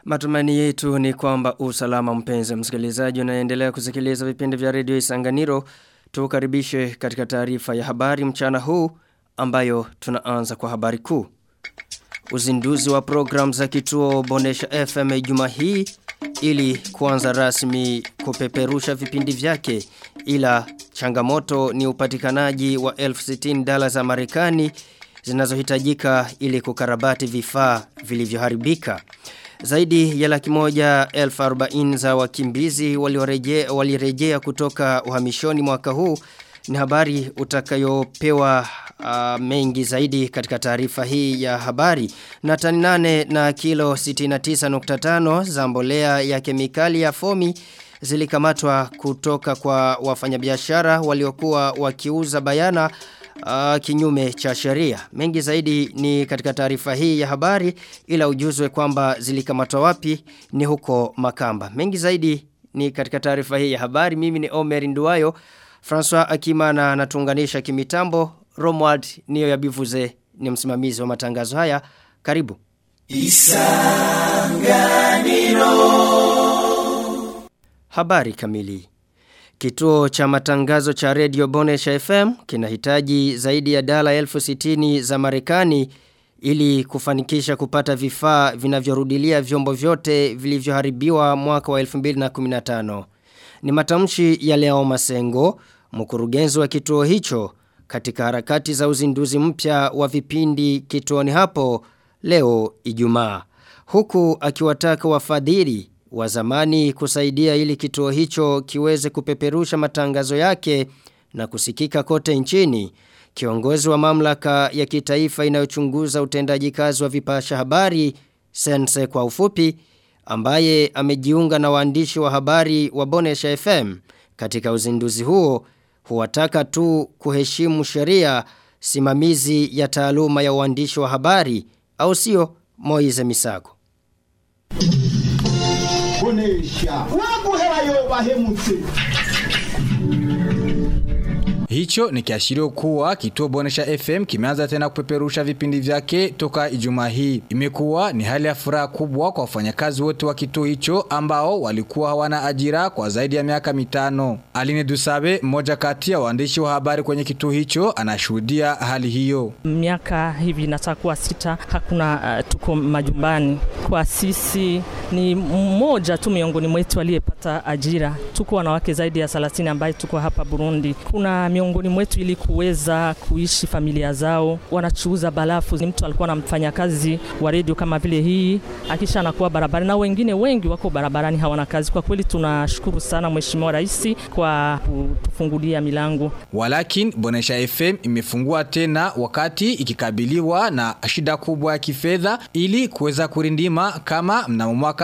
Matumani yetu ni kwamba usalama mpenzi msikilizaji unaendelea kusikiliza vipindi vya redio Isanganiro. Tukaribishe katika taarifa ya habari mchana huu ambayo tunaanza kwa habari kuu. Uzinduzi wa program za kituo Bonesha FM juma hii ili kuanza rasmi kupeperusha vipindi vyake ila changamoto ni upatikanaji wa 1060 dola za Marekani zinazohitajika ili kukarabati vifaa vilivyoharibika. Zaidi ya laki moja elfu arobaini za wakimbizi walirejea wali kutoka uhamishoni mwaka huu ni habari utakayopewa uh, mengi zaidi katika taarifa hii ya habari. Na tani nane na kilo 69.5 za mbolea ya kemikali ya fomi zilikamatwa kutoka kwa wafanyabiashara waliokuwa wakiuza bayana uh, kinyume cha sheria. Mengi zaidi ni katika taarifa hii ya habari ila ujuzwe kwamba zilikamatwa wapi ni huko Makamba. Mengi zaidi ni katika taarifa hii ya habari. Mimi ni Omer Nduwayo. François Akimana anatuunganisha kimitambo. Romwald niyo ya bivuze ni msimamizi wa matangazo haya. Karibu. Isanganiro. Habari kamili. Kituo cha matangazo cha Radio Bonesha FM kinahitaji zaidi ya dala elfu sitini za Marekani ili kufanikisha kupata vifaa vinavyorudilia vyombo vyote vilivyoharibiwa mwaka wa 2015. Ni matamshi ya Leo Masengo, mkurugenzi wa kituo hicho katika harakati za uzinduzi mpya wa vipindi kituoni hapo leo Ijumaa. Huku akiwataka wafadhili wa zamani kusaidia ili kituo hicho kiweze kupeperusha matangazo yake na kusikika kote nchini. Kiongozi wa mamlaka ya kitaifa inayochunguza utendaji kazi wa vipasha habari Sense kwa ufupi ambaye amejiunga na waandishi wa habari wa Bonesha FM katika uzinduzi huo huwataka tu kuheshimu sheria simamizi ya taaluma ya uandishi wa habari au sio Moize Misago Bonesha waguhera yo bahemutse Hicho ni kiashirio kuwa kituo Bonesha FM kimeanza tena kupeperusha vipindi vyake toka Ijumaa hii. Imekuwa ni hali ya furaha kubwa kwa wafanyakazi wote wa kituo hicho ambao walikuwa hawana ajira kwa zaidi ya miaka mitano. Aline Dusabe, mmoja kati ya waandishi wa habari kwenye kituo hicho, anashuhudia hali hiyo. Miaka hivi natakuwa sita, hakuna uh, tuko majumbani. Kwa sisi ni mmoja tu miongoni mwetu aliyepata ajira. Tuko wanawake zaidi ya 30 ambaye tuko hapa Burundi. Kuna miongoni mwetu ili kuweza kuishi familia zao, wanachuuza balafu. Ni mtu alikuwa anamfanya kazi wa redio kama vile hii, akisha anakuwa barabarani, na wengine wengi wako barabarani hawana kazi. Kwa kweli tunashukuru sana Mheshimiwa Rais kwa kutufungulia milango. Walakin Bonesha FM imefungua tena wakati ikikabiliwa na shida kubwa ya kifedha ili kuweza kurindima kama mnamo mwaka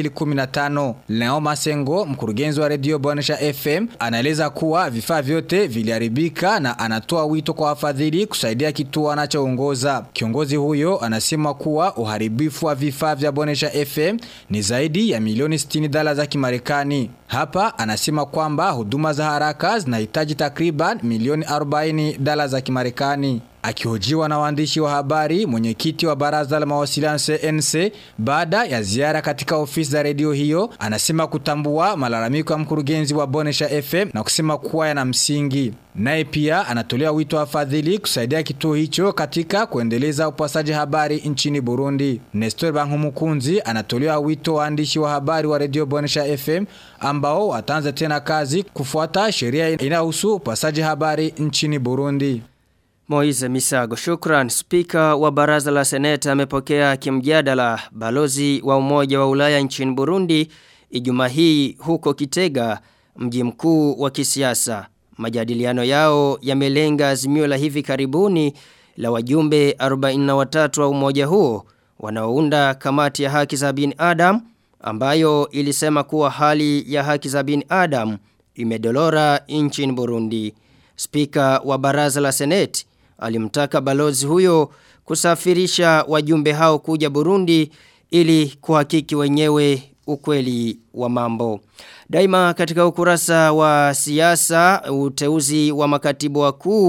2015. Leo Masengo, mkurugenzi wa redio Bonesha FM, anaeleza kuwa vifaa vyote viliharibika na anatoa wito kwa wafadhili kusaidia kituo anachoongoza. Kiongozi huyo anasema kuwa uharibifu wa vifaa vya Bonesha FM ni zaidi ya milioni 60 dola za Kimarekani. Hapa anasema kwamba huduma za haraka zinahitaji takriban milioni 40 dola za Kimarekani. Akihojiwa na waandishi wa habari, mwenyekiti wa baraza la mawasiliano CNC baada ya ziara katika ofisi za redio hiyo, anasema kutambua malalamiko ya mkurugenzi wa Bonesha FM na kusema kuwa yana msingi. Naye pia anatolea wito wa fadhili kusaidia kituo hicho katika kuendeleza upasaji habari nchini Burundi. Nestor Bankumukunzi anatolea wito waandishi wa habari wa redio Bonesha FM ambao wataanza tena kazi kufuata sheria inayohusu upasaji habari nchini Burundi. Moize Misago, shukran. Spika wa baraza la seneta amepokea kimjadala balozi wa umoja wa ulaya nchini Burundi Ijumaa hii huko Kitega, mji mkuu wa kisiasa. Majadiliano yao yamelenga azimio la hivi karibuni la wajumbe 43 wa umoja huo wanaounda kamati ya haki za binadamu ambayo ilisema kuwa hali ya haki za binadamu imedolora nchini Burundi. Spika wa baraza la seneti alimtaka balozi huyo kusafirisha wajumbe hao kuja Burundi ili kuhakiki wenyewe ukweli wa mambo. Daima katika ukurasa wa siasa uteuzi wa makatibu wakuu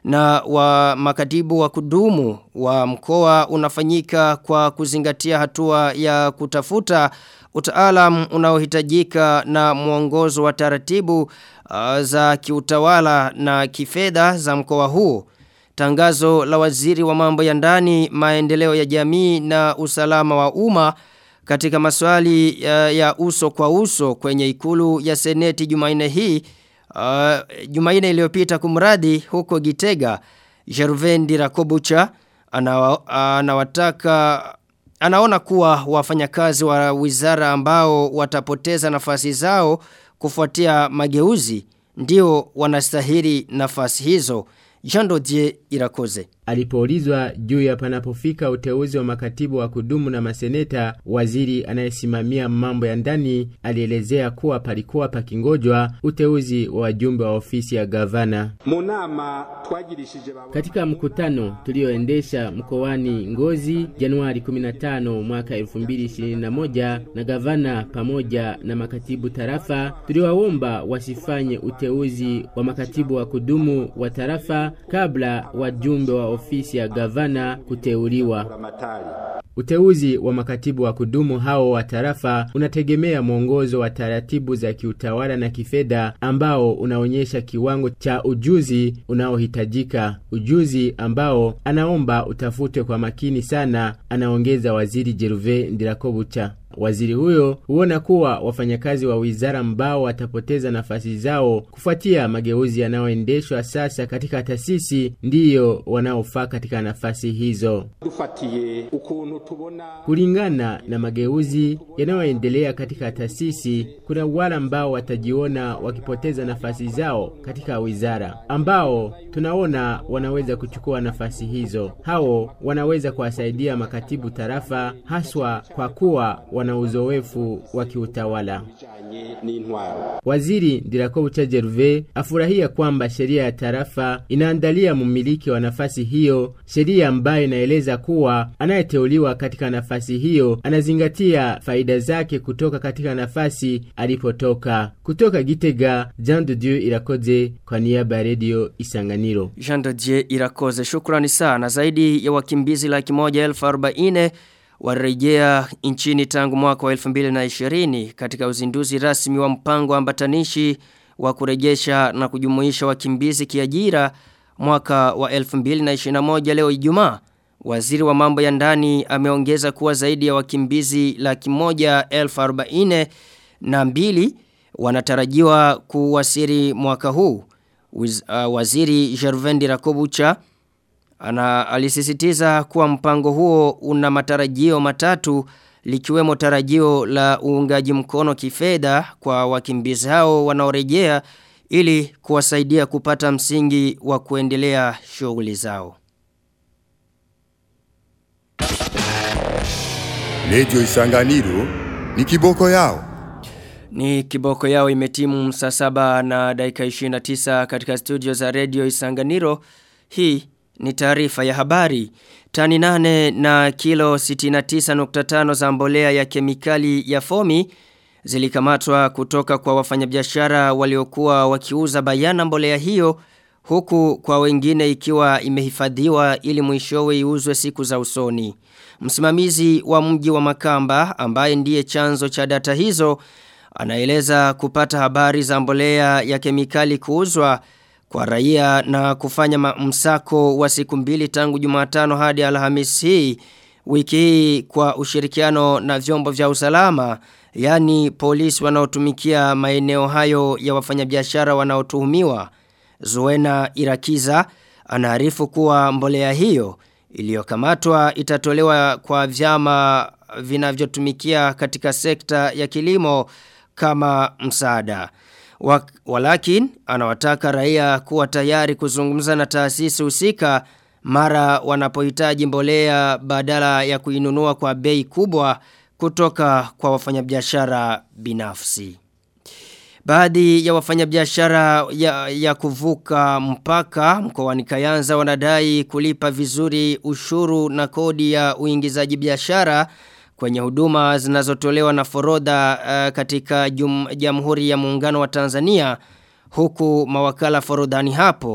na wa makatibu wa kudumu wa mkoa unafanyika kwa kuzingatia hatua ya kutafuta utaalam unaohitajika na mwongozo wa taratibu uh, za kiutawala na kifedha za mkoa huo. Tangazo la waziri wa mambo ya ndani, maendeleo ya jamii na usalama wa umma katika maswali ya, ya uso kwa uso kwenye ikulu ya seneti Jumanne hii uh, Jumanne iliyopita kumradi huko Gitega Jervendi Rakobucha anawataka anaona kuwa wafanyakazi wa wizara ambao watapoteza nafasi zao kufuatia mageuzi ndio wanastahili nafasi hizo Jando Die Irakoze. Alipoulizwa juu ya panapofika uteuzi wa makatibu wa kudumu na maseneta, waziri anayesimamia mambo ya ndani alielezea kuwa palikuwa pakingojwa uteuzi wa wajumbe wa ofisi ya gavana. Munama twagirishije Katika mkutano tulioendesha mkoani Ngozi Januari 15 mwaka 2021 na gavana pamoja na makatibu tarafa, tuliwaomba wasifanye uteuzi wa makatibu wa kudumu wa tarafa kabla wajumbe wa ofisi ya gavana kuteuliwa. Ramatari. Uteuzi wa makatibu wa kudumu hao wa tarafa unategemea mwongozo wa taratibu za kiutawala na kifedha ambao unaonyesha kiwango cha ujuzi unaohitajika, ujuzi ambao anaomba utafutwe kwa makini sana, anaongeza waziri Jeruve Ndirakobucha. Waziri huyo huona kuwa wafanyakazi wa wizara ambao watapoteza nafasi zao kufuatia mageuzi yanayoendeshwa sasa katika taasisi ndiyo wanaofaa katika nafasi hizo. Dufatiye ukuntu tubona Kulingana na mageuzi yanayoendelea katika taasisi, kuna wale ambao watajiona wakipoteza nafasi zao katika wizara, ambao tunaona wanaweza kuchukua nafasi hizo. Hao wanaweza kuwasaidia makatibu tarafa, haswa kwa kuwa wana uzoefu wa kiutawala. bijanye n'intwaro. Waziri Ndirakobucha Jeruve afurahia kwamba sheria ya tarafa inaandalia mmiliki wa nafasi hiyo, sheria ambayo inaeleza kuwa anayeteuliwa katika nafasi hiyo anazingatia faida zake kutoka katika nafasi alipotoka. Kutoka Gitega, Jean de Dieu Irakoze kwa niaba ya redio Isanganiro. Jean de Dieu Irakoze shukrani sana zaidi ya wakimbizi laki moja elfu arobaini warejea nchini tangu mwaka wa 2020 katika uzinduzi rasmi wa mpango ambatanishi wa kurejesha na kujumuisha wakimbizi kiajira mwaka wa 2021 leo Ijumaa. Waziri wa mambo ya ndani ameongeza kuwa zaidi ya wakimbizi laki moja elfu arobaini na mbili wanatarajiwa kuwasiri mwaka huu. Wiz, uh, waziri Jervendi Rakobucha ana alisisitiza kuwa mpango huo una matarajio matatu likiwemo tarajio la uungaji mkono kifedha kwa wakimbizi hao wanaorejea ili kuwasaidia kupata msingi wa kuendelea shughuli zao. Radio Isanganiro ni kiboko yao. Ni kiboko yao imetimu saa saba na dakika 29 katika studio za Radio Isanganiro. Hii ni taarifa ya habari. Tani nane na kilo 69.5 za mbolea ya kemikali ya fomi zilikamatwa kutoka kwa wafanyabiashara waliokuwa wakiuza bayana mbolea hiyo huku kwa wengine ikiwa imehifadhiwa ili mwishowe iuzwe siku za usoni. Msimamizi wa mji wa Makamba ambaye ndiye chanzo cha data hizo anaeleza kupata habari za mbolea ya kemikali kuuzwa kwa raia na kufanya msako wa siku mbili tangu Jumatano hadi Alhamisi hii wiki hii kwa ushirikiano na vyombo vya usalama yani polisi wanaotumikia maeneo hayo ya wafanyabiashara wanaotuhumiwa Zuena Irakiza anaarifu kuwa mbolea hiyo iliyokamatwa itatolewa kwa vyama vinavyotumikia katika sekta ya kilimo kama msaada. Walakin anawataka raia kuwa tayari kuzungumza na taasisi husika mara wanapohitaji mbolea badala ya kuinunua kwa bei kubwa kutoka kwa wafanyabiashara binafsi. Baadhi ya wafanyabiashara ya, ya kuvuka mpaka mkoani Kayanza wanadai kulipa vizuri ushuru na kodi ya uingizaji biashara kwenye huduma zinazotolewa na forodha uh, katika jum, Jamhuri ya Muungano wa Tanzania huku mawakala forodhani hapo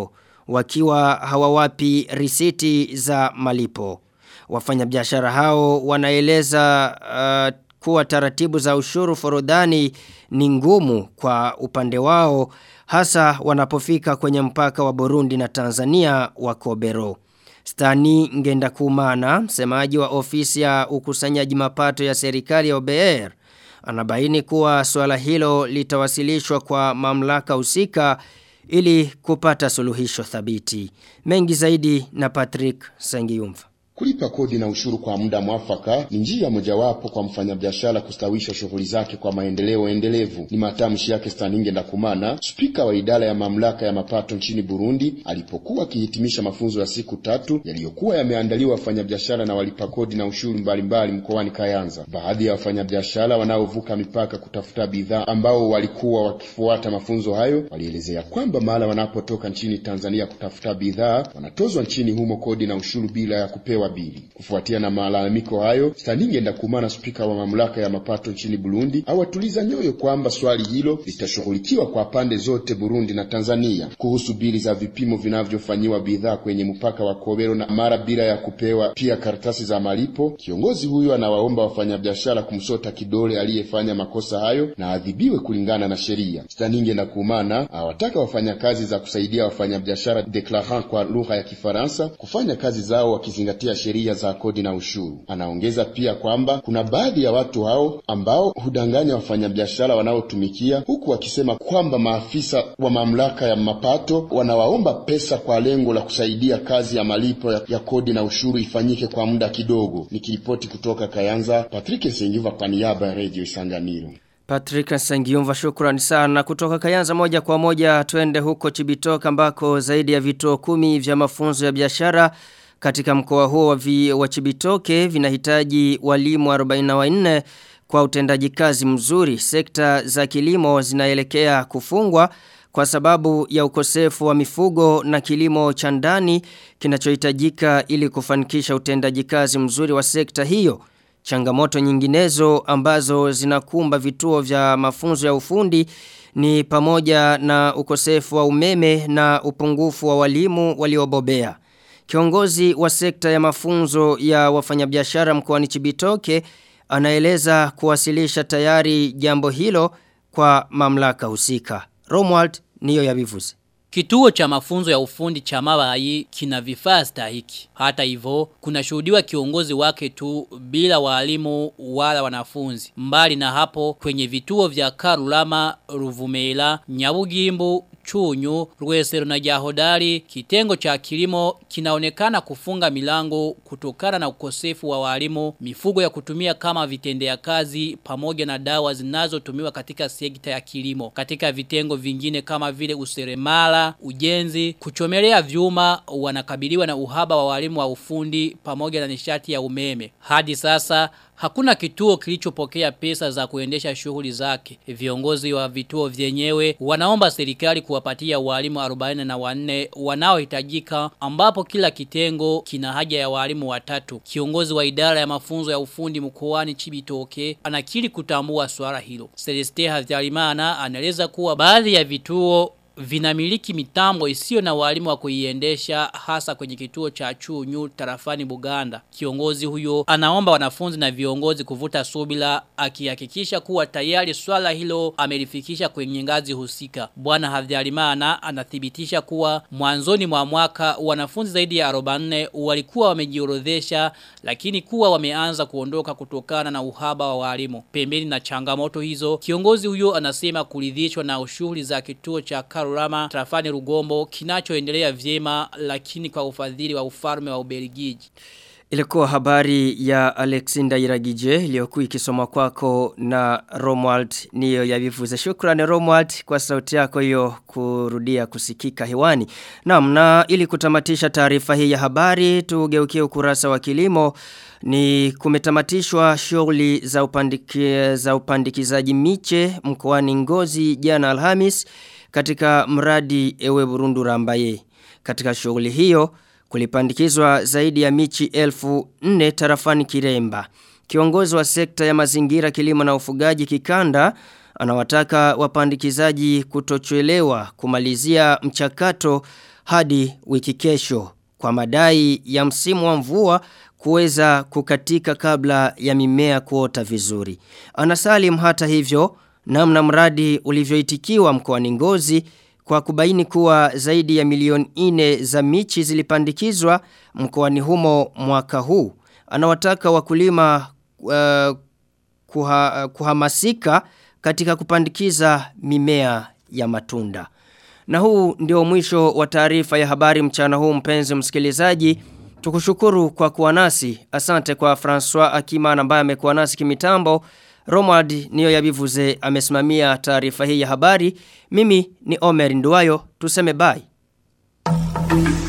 wakiwa hawawapi risiti za malipo. Wafanyabiashara hao wanaeleza uh, kuwa taratibu za ushuru forodhani ni ngumu kwa upande wao hasa wanapofika kwenye mpaka wa Burundi na Tanzania wa Kobero. Stani Ngenda Kumana, msemaji wa ofisi ya ukusanyaji mapato ya serikali ya OBR, anabaini kuwa swala hilo litawasilishwa kwa mamlaka husika ili kupata suluhisho thabiti. Mengi zaidi na Patrick Sengiyumva. Kulipa kodi na ushuru kwa muda mwafaka ni njia mojawapo kwa mfanyabiashara kustawisha shughuli zake kwa maendeleo endelevu. Ni matamshi yake Staninge Ndakumana, spika wa idara ya mamlaka ya mapato nchini Burundi, alipokuwa akihitimisha mafunzo ya siku tatu yaliyokuwa yameandaliwa wafanyabiashara na walipa kodi na ushuru mbalimbali mkoani Kayanza. Baadhi ya wafanyabiashara wanaovuka mipaka kutafuta bidhaa ambao walikuwa wakifuata mafunzo hayo walielezea kwamba mara wanapotoka nchini Tanzania kutafuta bidhaa wanatozwa nchini humo kodi na ushuru bila ya kupewa bili. Kufuatia na malalamiko hayo, Staninge Ndakumana, spika wa mamlaka ya mapato nchini Burundi, awatuliza nyoyo kwamba swali hilo litashughulikiwa kwa pande zote Burundi na Tanzania. Kuhusu bili za vipimo vinavyofanyiwa bidhaa kwenye mpaka wa Kobero na mara bila ya kupewa pia karatasi za malipo, kiongozi huyo anawaomba wafanyabiashara kumsota kidole aliyefanya makosa hayo na adhibiwe kulingana na sheria. Staninge Ndakumana awataka wafanyakazi za kusaidia wafanyabiashara declarant kwa lugha ya Kifaransa kufanya kazi zao wakizingatia sheria za kodi na ushuru. Anaongeza pia kwamba kuna baadhi ya watu hao ambao hudanganya wafanyabiashara wanaotumikia, huku wakisema kwamba maafisa wa mamlaka ya mapato wanawaomba pesa kwa lengo la kusaidia kazi ya malipo ya, ya kodi na ushuru ifanyike kwa muda kidogo. Nikiripoti kutoka Kayanza, Patrick Sengiva kwa niaba ya Radio Isanganiro. Patrick Sangiumva shukrani sana kutoka Kayanza moja kwa moja twende huko Chibitoka ambako zaidi ya vituo kumi vya mafunzo ya biashara katika mkoa huo wa, vi, wa Chibitoke vinahitaji walimu 44 kwa utendaji kazi mzuri. Sekta za kilimo zinaelekea kufungwa kwa sababu ya ukosefu wa mifugo na kilimo cha ndani kinachohitajika ili kufanikisha utendaji kazi mzuri wa sekta hiyo. Changamoto nyinginezo ambazo zinakumba vituo vya mafunzo ya ufundi ni pamoja na ukosefu wa umeme na upungufu wa walimu waliobobea. Kiongozi wa sekta ya mafunzo ya wafanyabiashara mkoani Chibitoke anaeleza kuwasilisha tayari jambo hilo kwa mamlaka husika. Romwald niyo yabivuze. Kituo cha mafunzo ya ufundi cha mabayi kina vifaa stahiki. Hata hivyo, kuna shuhudiwa kiongozi wake tu bila walimu wala wanafunzi. Mbali na hapo, kwenye vituo vya Karulama, Ruvumela, Nyabugimbu, Chunyu, Rwesero na Jahodari, kitengo cha kilimo kinaonekana kufunga milango kutokana na ukosefu wa walimu, mifugo ya kutumia kama vitendea kazi pamoja na dawa zinazotumiwa katika sekta ya kilimo. Katika vitengo vingine kama vile useremala, ujenzi, kuchomelea vyuma wanakabiliwa na uhaba wa walimu wa ufundi pamoja na nishati ya umeme. Hadi sasa Hakuna kituo kilichopokea pesa za kuendesha shughuli zake. Viongozi wa vituo vyenyewe wanaomba serikali kuwapatia walimu 44 wanaohitajika ambapo kila kitengo kina haja ya walimu watatu. Kiongozi wa idara ya mafunzo ya ufundi mkoani Chibitoke anakiri kutambua swala hilo. Celeste Havyarimana anaeleza kuwa baadhi ya vituo vinamiliki mitambo isiyo na walimu wa kuiendesha hasa kwenye kituo cha Chunyu tarafani Buganda. Kiongozi huyo anaomba wanafunzi na viongozi kuvuta subila akihakikisha kuwa tayari swala hilo amelifikisha kwenye ngazi husika. Bwana Havyarimana anathibitisha kuwa mwanzoni mwa mwaka wanafunzi zaidi ya 44 walikuwa wamejiorodhesha lakini kuwa wameanza kuondoka kutokana na uhaba wa walimu. Pembeni na changamoto hizo, kiongozi huyo anasema kuridhishwa na ushughuli za kituo cha Karurama trafani Rugombo kinachoendelea vyema lakini kwa ufadhili wa ufalme wa Ubelgiji. Ilikuwa habari ya Alexander Iragije iliyokuwa ikisoma kwako na Romwald niyo yavivuze. Shukrani Romwald kwa sauti yako hiyo kurudia kusikika hewani. Naam na ili kutamatisha taarifa hii ya habari tugeukie ukurasa wa kilimo ni kumetamatishwa shughuli za upandiki, za upandikizaji miche mkoani Ngozi jana Alhamis katika mradi ewe Burundu Rambaye. Katika shughuli hiyo kulipandikizwa zaidi ya michi elfu nne tarafani Kiremba. Kiongozi wa sekta ya mazingira kilimo na ufugaji kikanda Anawataka wapandikizaji kutochelewa kumalizia mchakato hadi wiki kesho kwa madai ya msimu wa mvua kuweza kukatika kabla ya mimea kuota vizuri. Anasalim hata hivyo namna mradi ulivyoitikiwa mkoani Ngozi kwa kubaini kuwa zaidi ya milioni ine za michi zilipandikizwa mkoani humo mwaka huu. Anawataka wakulima uh, kuha, kuhamasika katika kupandikiza mimea ya matunda. Na huu ndio mwisho wa taarifa ya habari mchana huu mpenzi msikilizaji. Tukushukuru kwa kuwa nasi. Asante kwa François Akimana ambaye amekuwa nasi kimitambo. Romad niyo yabivuze amesimamia taarifa hii ya habari. Mimi ni Omer Nduwayo. Tuseme bye.